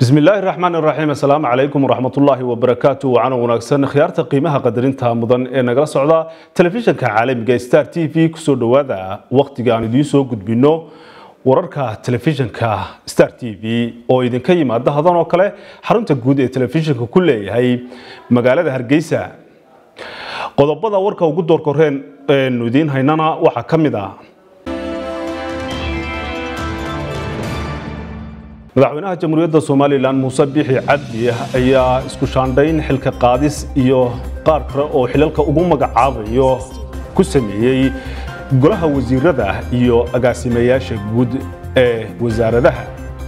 bismi illaahi raxmaan iraxiim assalaamu calaykum waraxmatullaahi wabarakaatu wacana wanaagsan khiyaarta qiimaha qadarinta mudan ee nagala socda telefishanka caalamiga star t v kusoo dhowaada wakhtiga aan idiin soo gudbino wararka telefishanka star t v oo idinka yimaada hadan oo kale xarunta guud ee telefishanka ku leeyahay magaalada hargeysa qodobada warka ugu doorkoreen eenu idiin haynana waxaa ka mid ah madaxweynaha jamhuuriyadda somalilan muuse biixi cabdi ayaa isku shaandhayn xilka qaadis iyo qaar kale oo xilalka ugu magacaabayo ku sameeyey golaha wasiirada iyo agaasimayaasha guud ee wasaaradaha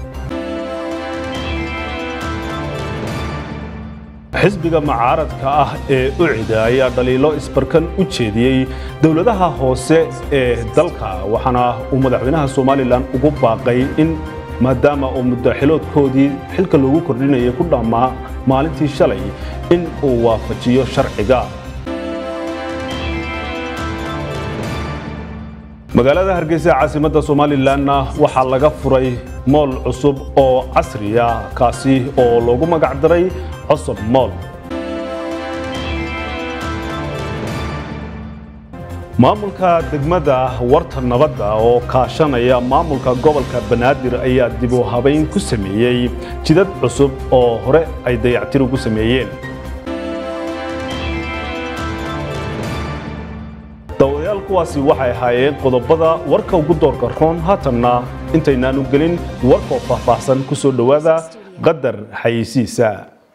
xisbiga macaaradka ah ee ucida ayaa dhaliilo isbarkan u jeediyey dowladaha hoose ee dalka waxaana uu madaxweynaha somalilan ugu baaqay in maadaama uu muddaxiloodkoodii xilka loogu kordhinayay ku dhammaa maalintii shalay in uu waafajiyo sharciga magaalada hargeysa caasimadda somalilanna waxaa laga furay mool cusub oo casriya kaasi oo loogu magac daray cosob mool maamulka degmada warta nabadda oo kaashanaya maamulka gobolka banaadir ayaa dib u habayn ku sameeyey jidad cusub oo hore ay dayactir ugu sameeyeen dawadayaal kuwaasi waxay ahaayeen qodobada warka ugu doorka roon haatanna intaynaanu gelin warkoo faahfaahsan ku soo dhowaada qadar xayeysiisa